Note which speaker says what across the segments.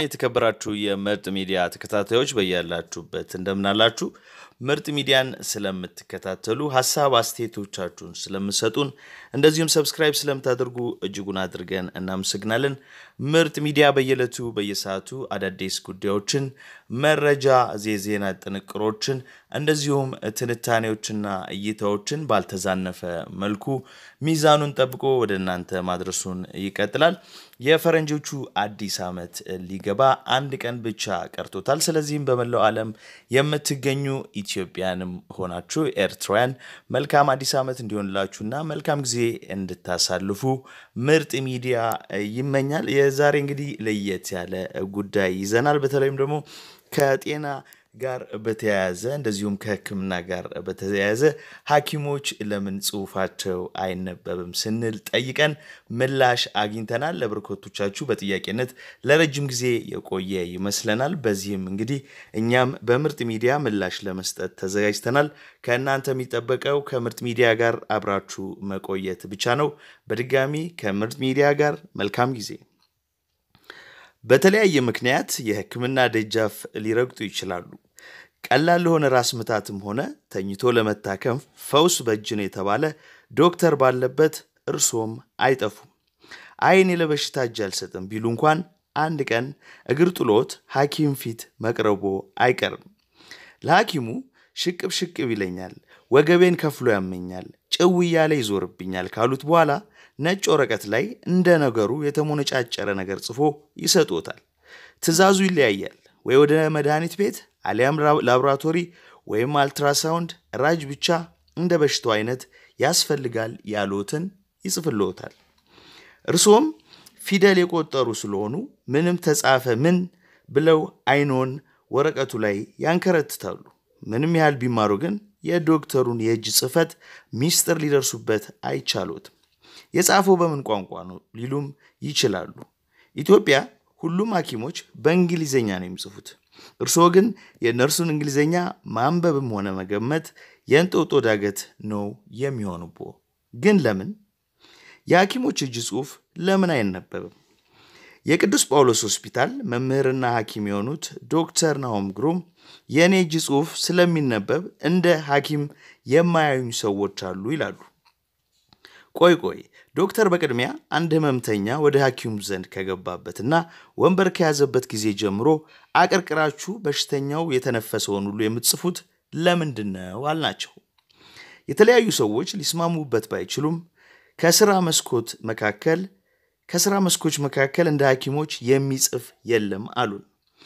Speaker 1: የተከበራችሁ የምርጥ ሚዲያ ተከታታዮች በያላችሁበት እንደምናላችሁ። ምርጥ ሚዲያን ስለምትከታተሉ ሀሳብ አስተያየቶቻችሁን ስለምሰጡን እንደዚሁም ሰብስክራይብ ስለምታደርጉ እጅጉን አድርገን እናመሰግናለን። ምርጥ ሚዲያ በየዕለቱ በየሰዓቱ አዳዲስ ጉዳዮችን፣ መረጃ፣ የዜና ጥንቅሮችን እንደዚሁም ትንታኔዎችና እይታዎችን ባልተዛነፈ መልኩ ሚዛኑን ጠብቆ ወደ እናንተ ማድረሱን ይቀጥላል። የፈረንጆቹ አዲስ ዓመት ሊገባ አንድ ቀን ብቻ ቀርቶታል። ስለዚህም በመላው ዓለም የምትገኙ ኢትዮጵያንም ሆናችሁ ኤርትራውያን መልካም አዲስ ዓመት እንዲሆንላችሁና መልካም ጊዜ እንድታሳልፉ ምርጥ ሚዲያ ይመኛል። የዛሬ እንግዲህ ለየት ያለ ጉዳይ ይዘናል። በተለይም ደግሞ ከጤና ጋር በተያያዘ እንደዚሁም ከሕክምና ጋር በተያያዘ ሐኪሞች ለምን ጽሁፋቸው አይነበብም ስንል ጠይቀን ምላሽ አግኝተናል። ለበርካቶቻችሁ በጥያቄነት ለረጅም ጊዜ የቆየ ይመስለናል። በዚህም እንግዲህ እኛም በምርጥ ሚዲያ ምላሽ ለመስጠት ተዘጋጅተናል። ከእናንተ የሚጠበቀው ከምርጥ ሚዲያ ጋር አብራችሁ መቆየት ብቻ ነው። በድጋሚ ከምርጥ ሚዲያ ጋር መልካም ጊዜ። በተለያየ ምክንያት የህክምና ደጃፍ ሊረግጡ ይችላሉ። ቀላል ለሆነ ራስ ምታትም ሆነ ተኝቶ ለመታከም ፈውስ በእጅ ነው የተባለ ዶክተር ባለበት እርሶም አይጠፉም። አይን ለበሽታ እጅ አልሰጥም ቢሉ እንኳን አንድ ቀን እግር ጥሎት ሐኪም ፊት መቅረቦ አይቀርም። ለሐኪሙ ሽቅብ ሽቅብ ይለኛል፣ ወገቤን ከፍሎ ያመኛል፣ ጭው እያለ ይዞርብኛል ካሉት በኋላ ነጭ ወረቀት ላይ እንደ ነገሩ የተሞነጫጨረ ነገር ጽፎ ይሰጦታል። ትዕዛዙ ይለያያል። ወይ ወደ መድኃኒት ቤት አሊያም ላቦራቶሪ ወይም አልትራሳውንድ ራጅ ብቻ እንደ በሽታው አይነት ያስፈልጋል ያሉትን ይጽፍልዎታል። እርሶም ፊደል የቆጠሩ ስለሆኑ ምንም ተጻፈ ምን ብለው አይኖን ወረቀቱ ላይ ያንከረትታሉ። ምንም ያህል ቢማሩ ግን የዶክተሩን የእጅ ጽሕፈት ሚስጥር ሊደርሱበት አይቻሎትም። የጻፈው በምን ቋንቋ ነው ሊሉም ይችላሉ። ኢትዮጵያ ሁሉም ሐኪሞች በእንግሊዝኛ ነው የሚጽፉት። እርስዎ ግን የእነርሱን እንግሊዝኛ ማንበብም ሆነ መገመት የእንጦጦ ዳገት ነው የሚሆኑቦ። ግን ለምን? የሐኪሞች እጅ ጽሑፍ ለምን አይነበብም? የቅዱስ ጳውሎስ ሆስፒታል መምህርና ሐኪም የሆኑት ዶክተር ናሆም ግሩም የእኔ እጅ ጽሑፍ ስለሚነበብ እንደ ሐኪም የማያዩኝ ሰዎች አሉ ይላሉ። ቆይ ቆይ ዶክተር በቅድሚያ አንድ ህመምተኛ ወደ ሐኪሙ ዘንድ ከገባበትና ወንበር ከያዘበት ጊዜ ጀምሮ አቀርቅራችሁ በሽተኛው የተነፈሰውን ሁሉ የምትጽፉት ለምንድን ነው አልናቸው። የተለያዩ ሰዎች ሊስማሙበት ባይችሉም ከስራ መስኮት መካከል ከስራ መስኮች መካከል እንደ ሐኪሞች የሚጽፍ የለም አሉን።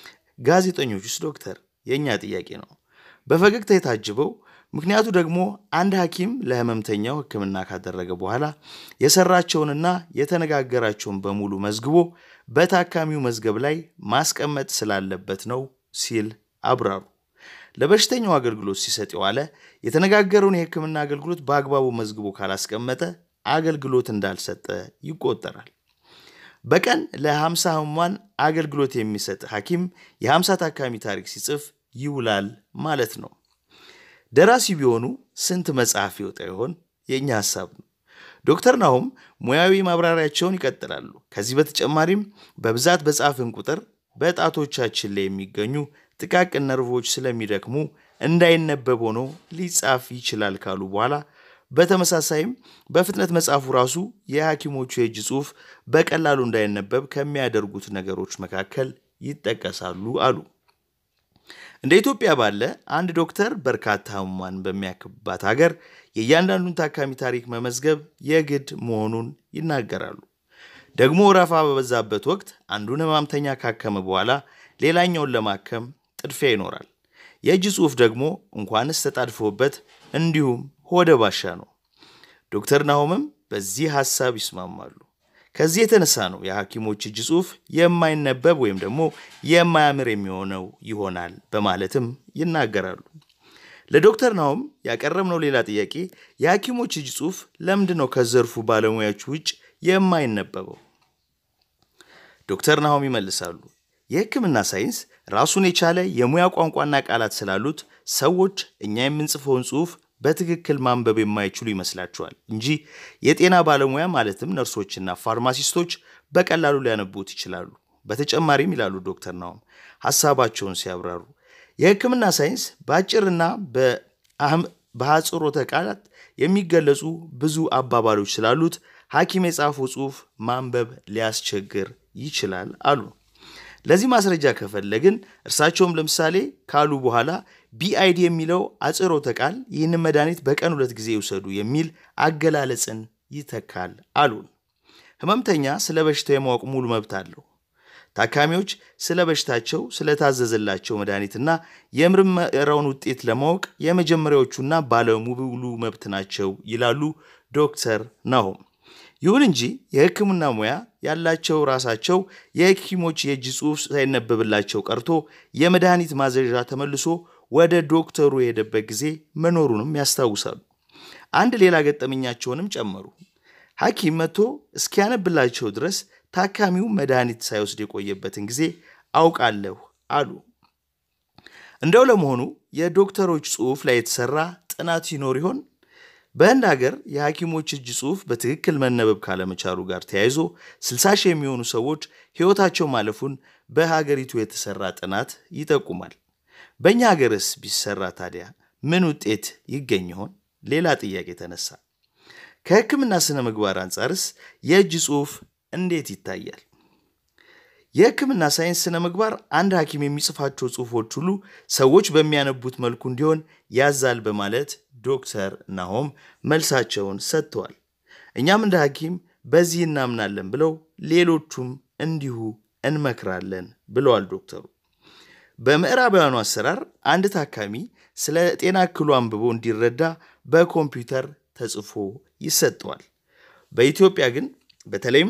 Speaker 1: ጋዜጠኞቹስ ዶክተር የእኛ ጥያቄ ነው በፈገግታ የታጅበው ምክንያቱ ደግሞ አንድ ሐኪም ለህመምተኛው ሕክምና ካደረገ በኋላ የሰራቸውንና የተነጋገራቸውን በሙሉ መዝግቦ በታካሚው መዝገብ ላይ ማስቀመጥ ስላለበት ነው ሲል አብራሩ። ለበሽተኛው አገልግሎት ሲሰጥ የዋለ የተነጋገረውን የሕክምና አገልግሎት በአግባቡ መዝግቦ ካላስቀመጠ አገልግሎት እንዳልሰጠ ይቆጠራል። በቀን ለ50 ህሙማን አገልግሎት የሚሰጥ ሐኪም የ50 ታካሚ ታሪክ ሲጽፍ ይውላል ማለት ነው። ደራሲ ቢሆኑ ስንት መጽሐፍ ይወጣ ይሆን? የእኛ ሀሳብ ነው። ዶክተር ናሆም ሙያዊ ማብራሪያቸውን ይቀጥላሉ። ከዚህ በተጨማሪም በብዛት በጻፍን ቁጥር በጣቶቻችን ላይ የሚገኙ ጥቃቅን ነርቮች ስለሚደክሙ እንዳይነበብ ሆኖ ሊጻፍ ይችላል ካሉ በኋላ በተመሳሳይም በፍጥነት መጻፉ ራሱ የሐኪሞቹ የእጅ ጽሑፍ በቀላሉ እንዳይነበብ ከሚያደርጉት ነገሮች መካከል ይጠቀሳሉ አሉ። እንደ ኢትዮጵያ ባለ አንድ ዶክተር በርካታ ህሙማን በሚያክብባት ሀገር የእያንዳንዱን ታካሚ ታሪክ መመዝገብ የግድ መሆኑን ይናገራሉ። ደግሞ ወረፋ በበዛበት ወቅት አንዱን ህማምተኛ ካከመ በኋላ ሌላኛውን ለማከም ጥድፊያ ይኖራል። የእጅ ጽሑፍ ደግሞ እንኳንስ ተጣድፎበት እንዲሁም ሆደ ባሻ ነው። ዶክተር ናሆምም በዚህ ሐሳብ ይስማማሉ። ከዚህ የተነሳ ነው የሐኪሞች እጅ ጽሑፍ የማይነበብ ወይም ደግሞ የማያምር የሚሆነው ይሆናል በማለትም ይናገራሉ። ለዶክተር ናሆም ያቀረብነው ሌላ ጥያቄ የሐኪሞች እጅ ጽሑፍ ለምንድን ነው ከዘርፉ ባለሙያዎች ውጭ የማይነበበው? ዶክተር ናሆም ይመልሳሉ። የሕክምና ሳይንስ ራሱን የቻለ የሙያ ቋንቋና ቃላት ስላሉት ሰዎች እኛ የምንጽፈውን ጽሑፍ በትክክል ማንበብ የማይችሉ ይመስላቸዋል እንጂ የጤና ባለሙያ ማለትም ነርሶችና ፋርማሲስቶች በቀላሉ ሊያነቡት ይችላሉ በተጨማሪም ይላሉ ዶክተር ናሆም ሀሳባቸውን ሲያብራሩ የሕክምና ሳይንስ በአጭርና በአጽሮተ ቃላት የሚገለጹ ብዙ አባባሎች ስላሉት ሐኪም የጻፈው ጽሑፍ ማንበብ ሊያስቸግር ይችላል አሉ። ለዚህ ማስረጃ ከፈለግን እርሳቸውም ለምሳሌ ካሉ በኋላ ቢአይዲ የሚለው አጽሮተ ቃል ይህንን መድኃኒት በቀን ሁለት ጊዜ ይውሰዱ የሚል አገላለጽን ይተካል አሉን። ህመምተኛ ስለ በሽታው የማወቅ ሙሉ መብት አለው። ታካሚዎች ስለ በሽታቸው ስለታዘዘላቸው መድኃኒትና የምርመራውን ውጤት ለማወቅ የመጀመሪያዎቹና ባለሙሉ መብት ናቸው ይላሉ ዶክተር ናሆም። ይሁን እንጂ የሕክምና ሙያ ያላቸው ራሳቸው የሐኪሞች የእጅ ጽሑፍ ሳይነበብላቸው ቀርቶ የመድኃኒት ማዘዣ ተመልሶ ወደ ዶክተሩ የሄደበት ጊዜ መኖሩንም ያስታውሳሉ። አንድ ሌላ ገጠመኛቸውንም ጨመሩ። ሐኪም መጥቶ እስኪያነብላቸው ድረስ ታካሚው መድኃኒት ሳይወስድ የቆየበትን ጊዜ አውቃለሁ አሉ። እንደው ለመሆኑ የዶክተሮች ጽሑፍ ላይ የተሰራ ጥናት ይኖር ይሆን? በህንድ ሀገር የሐኪሞች እጅ ጽሑፍ በትክክል መነበብ ካለመቻሉ ጋር ተያይዞ 60 ሺህ የሚሆኑ ሰዎች ሕይወታቸው ማለፉን በሀገሪቱ የተሰራ ጥናት ይጠቁማል። በእኛ ሀገርስ ቢሰራ ታዲያ ምን ውጤት ይገኝ ይሆን? ሌላ ጥያቄ ተነሳ። ከሕክምና ስነ ምግባር አንጻርስ የእጅ ጽሑፍ እንዴት ይታያል? የሕክምና ሳይንስ ስነ ምግባር አንድ ሐኪም የሚጽፋቸው ጽሑፎች ሁሉ ሰዎች በሚያነቡት መልኩ እንዲሆን ያዛል በማለት ዶክተር ናሆም መልሳቸውን ሰጥተዋል። እኛም እንደ ሐኪም በዚህ እናምናለን ብለው ሌሎቹም እንዲሁ እንመክራለን ብለዋል ዶክተሩ። በምዕራባውያኑ አሰራር አንድ ታካሚ ስለ ጤና እክሉ አንብቦ እንዲረዳ በኮምፒውተር ተጽፎ ይሰጠዋል። በኢትዮጵያ ግን በተለይም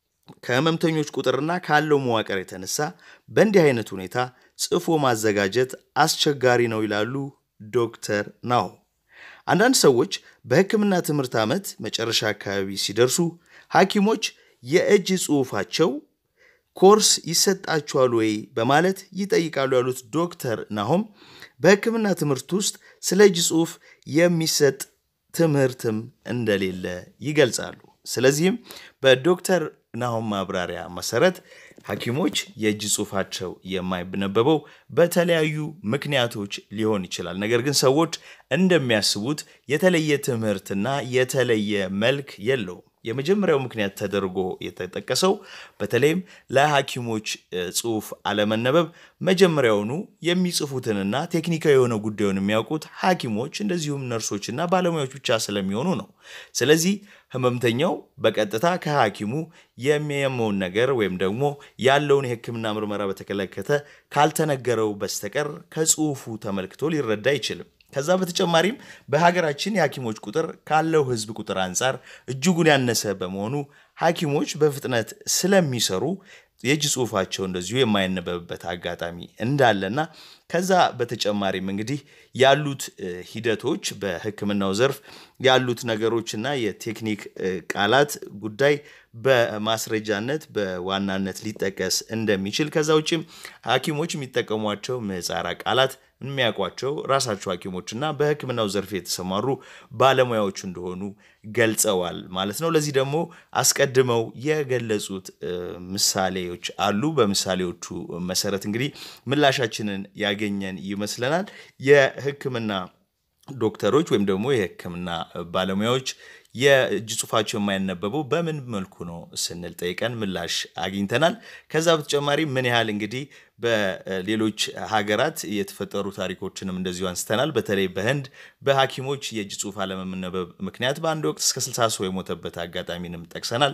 Speaker 1: ከህመምተኞች ቁጥርና ካለው መዋቅር የተነሳ በእንዲህ አይነት ሁኔታ ጽፎ ማዘጋጀት አስቸጋሪ ነው ይላሉ ዶክተር ናሆም። አንዳንድ ሰዎች በሕክምና ትምህርት ዓመት መጨረሻ አካባቢ ሲደርሱ ሐኪሞች የእጅ ጽሑፋቸው ኮርስ ይሰጣቸዋል ወይ በማለት ይጠይቃሉ ያሉት ዶክተር ናሆም በሕክምና ትምህርት ውስጥ ስለ እጅ ጽሑፍ የሚሰጥ ትምህርትም እንደሌለ ይገልጻሉ። ስለዚህም በዶክተር ናሆም ማብራሪያ መሰረት ሐኪሞች የእጅ ጽሑፋቸው የማይነበበው በተለያዩ ምክንያቶች ሊሆን ይችላል። ነገር ግን ሰዎች እንደሚያስቡት የተለየ ትምህርትና የተለየ መልክ የለውም። የመጀመሪያው ምክንያት ተደርጎ የተጠቀሰው በተለይም ለሐኪሞች ጽሑፍ አለመነበብ መጀመሪያውኑ የሚጽፉትንና ቴክኒካዊ የሆነ ጉዳዩን የሚያውቁት ሐኪሞች እንደዚሁም ነርሶችና ባለሙያዎች ብቻ ስለሚሆኑ ነው። ስለዚህ ህመምተኛው በቀጥታ ከሐኪሙ የሚያመውን ነገር ወይም ደግሞ ያለውን የሕክምና ምርመራ በተመለከተ ካልተነገረው በስተቀር ከጽሑፉ ተመልክቶ ሊረዳ አይችልም። ከዛ በተጨማሪም በሀገራችን የሐኪሞች ቁጥር ካለው ህዝብ ቁጥር አንጻር እጅጉን ያነሰ በመሆኑ ሐኪሞች በፍጥነት ስለሚሰሩ የእጅ ጽሑፋቸው እንደዚሁ የማይነበብበት አጋጣሚ እንዳለና ከዛ በተጨማሪም እንግዲህ ያሉት ሂደቶች በሕክምናው ዘርፍ ያሉት ነገሮችና የቴክኒክ ቃላት ጉዳይ በማስረጃነት በዋናነት ሊጠቀስ እንደሚችል ከዛ ውጭም ሐኪሞች የሚጠቀሟቸው ምህጻረ ቃላት የሚያውቋቸው ራሳቸው ሐኪሞችና በሕክምናው ዘርፍ የተሰማሩ ባለሙያዎች እንደሆኑ ገልጸዋል ማለት ነው። ለዚህ ደግሞ አስቀድመው የገለጹት ምሳሌዎች አሉ። በምሳሌዎቹ መሰረት እንግዲህ ምላሻችንን ያገኘን ይመስለናል። የሕክምና ዶክተሮች ወይም ደግሞ የሕክምና ባለሙያዎች የእጅ ጽሑፋቸው የማይነበበው በምን መልኩ ነው ስንል ጠይቀን ምላሽ አግኝተናል። ከዛ በተጨማሪ ምን ያህል እንግዲህ በሌሎች ሀገራት የተፈጠሩ ታሪኮችንም እንደዚሁ አንስተናል። በተለይ በህንድ በሐኪሞች የእጅ ጽሑፍ አለመነበብ ምክንያት በአንድ ወቅት እስከ 60 ሰው የሞተበት አጋጣሚንም ጠቅሰናል።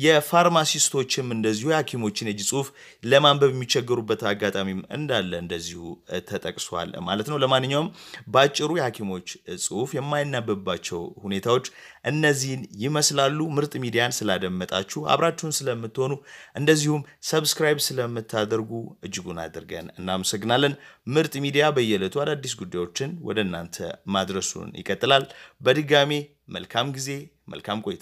Speaker 1: የፋርማሲስቶችም እንደዚሁ የሐኪሞችን የእጅ ጽሑፍ ለማንበብ የሚቸገሩበት አጋጣሚም እንዳለ እንደዚሁ ተጠቅሷል ማለት ነው። ለማንኛውም በአጭሩ የሐኪሞች ጽሑፍ የማይናበብባቸው ሁኔታዎች እነዚህን ይመስላሉ። ምርጥ ሚዲያን ስላደመጣችሁ አብራችሁን ስለምትሆኑ እንደዚሁም ሰብስክራይብ ስለምታደርጉ እጅጉን አድርገን እናመሰግናለን። ምርጥ ሚዲያ በየዕለቱ አዳዲስ ጉዳዮችን ወደ እናንተ ማድረሱን ይቀጥላል። በድጋሚ መልካም ጊዜ፣ መልካም ቆይታ።